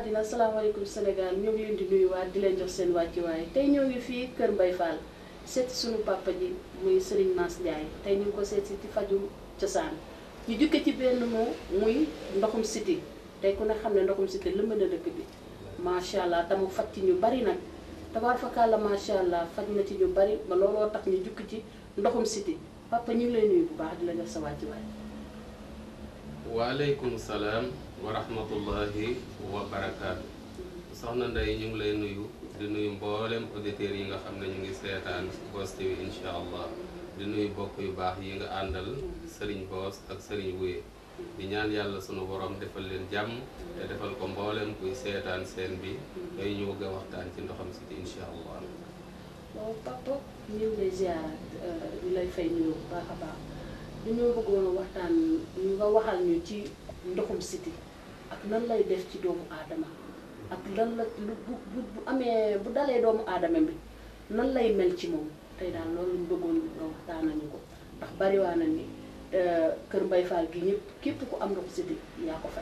àddina asalaamaaleykum Sénégal ñoo ngi leen di nuyuwaat di leen jox seen wàccuwaay tey ñoo ngi fii Kër Mbaye Fall seet suñu papa ji muy Serigne Mass Ndiaye tey ñu ngi ko seet si ci faju cosaan ñu jukke ci benn moo muy ndoxum siti tey ku ne xam ne ndoxum siti lëmb na dëkk bi macha allah tamu faj ci ñu bari nag tabaar fakàlla macha allah faj na ci ñu bari ba looloo tax ñu jukki ci ndoxum siti papa ñu ngi lay nuyu bu baax di la jox sa wàccuwaay. waaleykum salaam wa rahmatullahi wa barakaatu soxna Ndeye ñu ngi lay nuyu di nuyu mboolem auditeurs yi nga xam ne ñu ngi seetaan Boss TV incha allah di nuyu bokk yu baax yi nga àndal Serigne Boss ak Serigne Wuye di ñaan yàlla sunu borom defal leen jàmm te defal ko mboolem kuy seetaan seen bi day ñu bëgg a waxtaan ci ndoxam siti incha allah. waaw papa ñu ngi lay ziaraat ñu lay fay nuyu bu baax a baax dañoo bëggoon a waxtaan ñu nga waxal ñu ci ndoxum siti ak nan lay def ci doomu aadama ak lan la lu bu bu bu amee bu dalee doomu aadama bi nan lay mel ci moom tey daal loolu lañ bëggoon nga waxtaan nañu ko ndax bariwaa na ni Kër Mbaye Fall gi ñëpp képp ku am ndoxu siti yaa ko fay.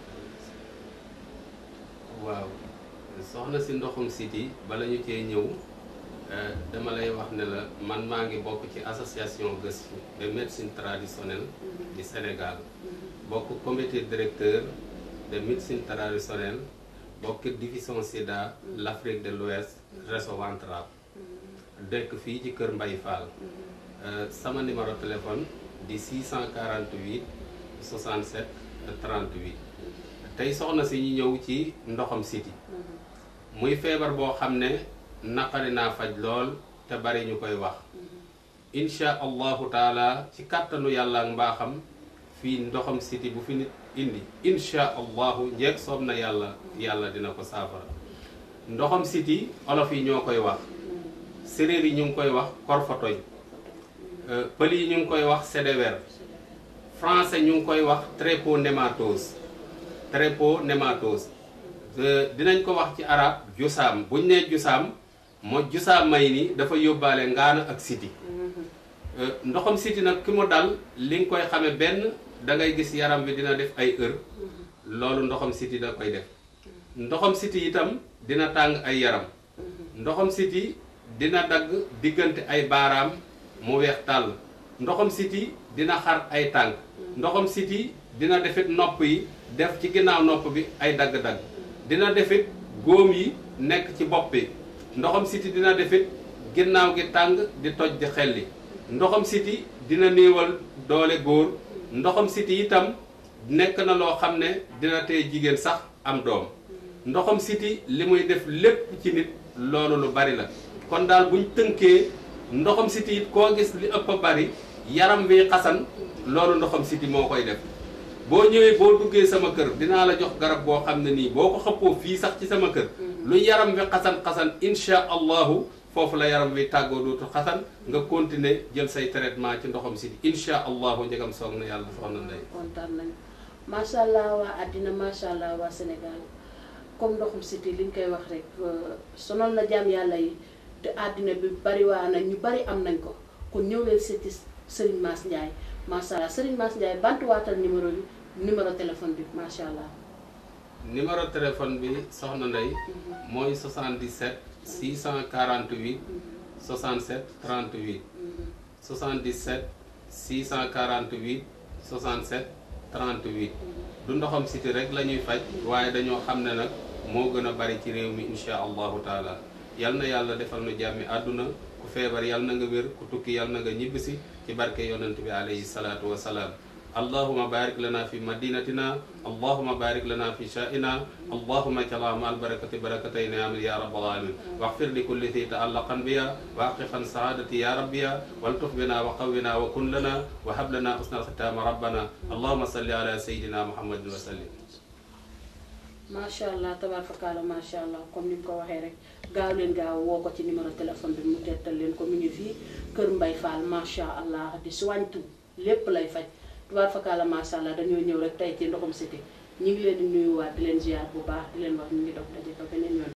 waaw soxna si ndoxum siti bala ñu cee ñëw dama lay wax ne la man maa ngi bokk ci association gëstu de médecine traditionnelle du Sénégal bokk comité directeur de médecine traditionnelle bokk division sida l'Afrique de l'Ouest réseau ventral dëkk fii ci Kër Mbaye Fall sama numéro téléphone di 648 67 38 tey soxna si ñu ñëw ci ndoxam siti muy feebar boo xam ne naqari naa faj lool te bari ñu koy wax insha allahu taala ci kàttanu yàlla ak mbaaxam fii ndoxam siti bu fi nit indi insha allahu njeeg soob na yàlla yàlla dina ko saafara ndoxam siti olof yi ñoo koy wax séréer yi ñu ngi koy wax korfotoñ pël yi ñu ngi koy wax sédéwer français ñu ngi koy wax tréponématose tréponématose dinañ ko wax ci arab jusaam buñ nee jusaam moo jusaam may ni dafa yóbbaale ngaana ak siti ndoxam siti nag ki mu dal li nga koy xame benn da ngay gis yaram bi dina def ay heure loolu ndoxam siti da koy def ndoxam siti itam dina tàng ay yaram ndoxam siti dina dagg diggante ay baaraam mu weex tàll ndoxam siti dina xar ay tànk ndoxam siti dina defit nopp yi def ci ginnaaw nopp bi ay dagg-dagg dina defit góom yi nekk ci bopp bi ndoxam siti dina defit ginnaaw gi tàng di toj di xelli ndoxam siti dina néewal doole góor ndoxam siti itam nekk na loo xam ne dina tee jigéen sax am doom ndoxam siti li muy def lépp ci nit loolu lu bari la kon daal buñ tënkee ndoxam siti it koo gis li ëpp a bari yaram wi xasan loolu ndoxam siti moo koy def boo ñëwee boo duggee sama kër dinaa la jox garab boo xam ne nii boo ko xëppoo fii sax ci sama kër lu yaram wi xasan-xasan insha allahu foofu la yaram wi tàggoo dootu xasan nga continuer jël say traitement ci ndoxam siti insha allahu njëgam soog na yàlla soxna Ndey kontaan nañu macha allah waa àddina macha allah waa Sénégal comme ndoxum siti liñ koy wax rek sonal na jaam yàlla yi te àddina bi bari waa na ñu bari am nañ ko kon ñëw leen seeti Serigne Mass Ndiaye macha allah Serigne Mass Ndiaye bantuwaatal numéro bi numéro téléphone bi macha allah. numéro téléphone bi soxna Ndey mooy 77 648 67 38 77 648 67 38 du ndoxam siti rek la ñuy faj waaye dañoo xam ne nag moo gën a bari ci réew mi insha allahu taala yal na yàlla defal nu jàmmi àdduna ku feebar yal na nga wér ku tukki yal na nga ñibbisi ci barke yonent bi alayhi salaatu wa salaam allahuma barik lana fi madinatina allahuma barik lana fi sha'ina allahuma jala ma albarakati barakatayni amin ya rabbal alamin واغفر لكل ذي تعلقا بها واقفا سعادتي يا ربي والطف بنا وقونا وكن لنا وهب لنا حسن الختام ربنا اللهم صل على سيدنا محمد وسلم macha allah tabaarkalla macha allah comme ni mu ko waxee rek gaaw leen gaaw woo ko ci numéro téléphone bi mu tettal leen ko mu ngi fii Kër Mbaye Fall macha allah di soigne lépp lay faj tabaarkalla macha allah dañoo ñëw rek tey ci ndoxum siti ñu ngi leen di nuyuwaat di leen ziar bu baax di leen wax ñu ngi dox daje ko beneen yoon.